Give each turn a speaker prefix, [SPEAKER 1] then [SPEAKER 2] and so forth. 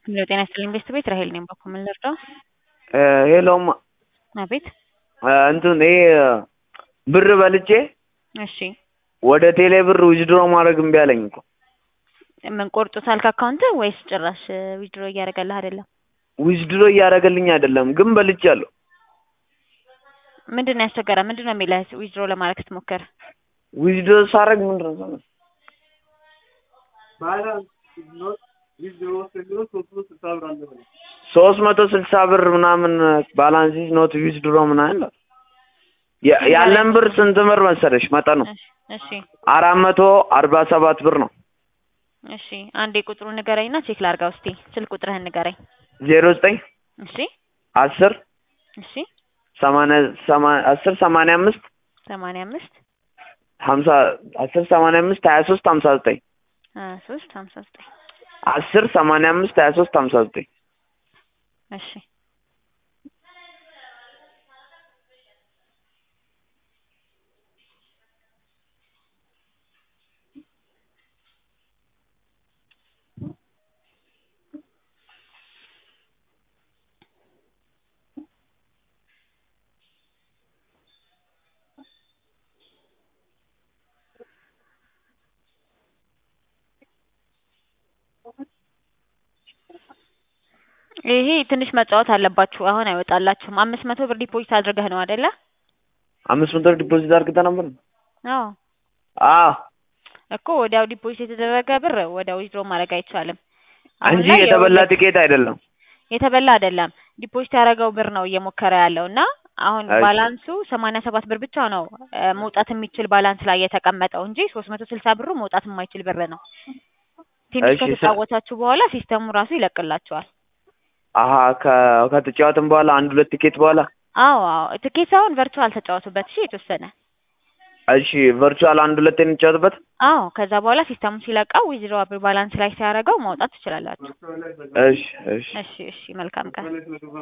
[SPEAKER 1] ሄሎ ጤና ይስጥልኝ ቤስት ቤት ራሄል ነኝ። በኩል ምን ልርዳው?
[SPEAKER 2] ሄሎም
[SPEAKER 1] አቤት።
[SPEAKER 2] እንትን ይሄ ብር በልቼ
[SPEAKER 1] እሺ
[SPEAKER 2] ወደ ቴሌ ብር ዊዝድሮ ማድረግ እምቢ አለኝ እኮ።
[SPEAKER 1] ምን ቆርጦታል ከአካውንት ወይስ ጭራሽ ዊድሮ እያደረገልህ አይደለም?
[SPEAKER 2] ዊዝድሮ እያደረገልኝ አይደለም፣ ግን በልቻለሁ።
[SPEAKER 1] ምንድን ነው ያስቸገረ? ምንድን ነው የሚልህ ዊድሮ ለማድረግ ስትሞክር?
[SPEAKER 2] ዊዝድሮ ሳደርግ ምንድን ነው ሰው ሶስት መቶ ስልሳ ብር ምናምን ባላንስ ኢዝ ኖት ዊዝድሮ ምናምን ያ- ያለን ብር ስንት ብር መሰለሽ? መጠኑ
[SPEAKER 1] እሺ
[SPEAKER 2] አራት መቶ አርባ ሰባት ብር ነው።
[SPEAKER 1] እሺ አንዴ ቁጥሩን ንገረኝና ቼክ ላድርገው እስቲ። ስልክ ቁጥርህን ንገረኝ።
[SPEAKER 2] ዜሮ ዘጠኝ
[SPEAKER 1] እሺ
[SPEAKER 2] አስር
[SPEAKER 1] እሺ
[SPEAKER 2] ሰማንያ ሰማ- አስር ሰማንያ አምስት
[SPEAKER 1] ሰማንያ አምስት
[SPEAKER 2] ሀምሳ አስር ሰማንያ አምስት ሀያ ሶስት ሀምሳ ዘጠኝ
[SPEAKER 1] ሀያ ሶስት ሀምሳ ዘጠኝ
[SPEAKER 2] አስር ሰማንያ አምስት ሀያ ሶስት ሀምሳ ዘጠኝ
[SPEAKER 1] እሺ ይሄ ትንሽ መጫወት አለባችሁ። አሁን አይወጣላችሁም። አምስት መቶ ብር ዲፖዚት አድርገህ ነው አይደለ?
[SPEAKER 2] አምስት መቶ ዲፖዚት አድርገህ ነበር?
[SPEAKER 1] አዎ
[SPEAKER 2] አዎ
[SPEAKER 1] እኮ ወዲያው ዲፖዚት የተደረገ ብር ወዲያው ዊዝድሮ ማድረግ አይቻልም። አሁን
[SPEAKER 2] እንጂ
[SPEAKER 1] ላይ
[SPEAKER 2] የተበላ
[SPEAKER 1] የሁለት-
[SPEAKER 2] ቲኬት አይደለም።
[SPEAKER 1] የተበላ አይደለም። ዲፖዚት ያደረገው ብር ነው እየሞከረ ያለው እና አሁን
[SPEAKER 2] እሺ።
[SPEAKER 1] ባላንሱ ሰማንያ ሰባት ብር ብቻ ነው እ፣ መውጣት የሚችል ባላንስ ላይ የተቀመጠው እንጂ ሶስት መቶ ስልሳ ብሩ መውጣት የማይችል ብር ነው። ትንሽ
[SPEAKER 2] እሺ፣ ሰ-
[SPEAKER 1] ከተጫወታችሁ በኋላ ሲስተሙ ራሱ ይለቅላችኋል።
[SPEAKER 2] አሀ ከ- ከተጫወትን በኋላ አንድ ሁለት ቲኬት በኋላ
[SPEAKER 1] አዎ አዎ ትኬት ሳይሆን ቨርቹዋል ተጫወቱበት። እሺ የተወሰነ
[SPEAKER 2] እሺ ቨርቹዋል አንድ ሁለት እንጫወትበት።
[SPEAKER 1] አዎ ከዛ በኋላ ሲስተሙ ሲለቀው ዊዝድሮ ባላንስ ላይ ሲያደርገው ማውጣት ትችላላችሁ።
[SPEAKER 2] እሺ እሺ
[SPEAKER 1] እሺ እሺ መልካም ቀን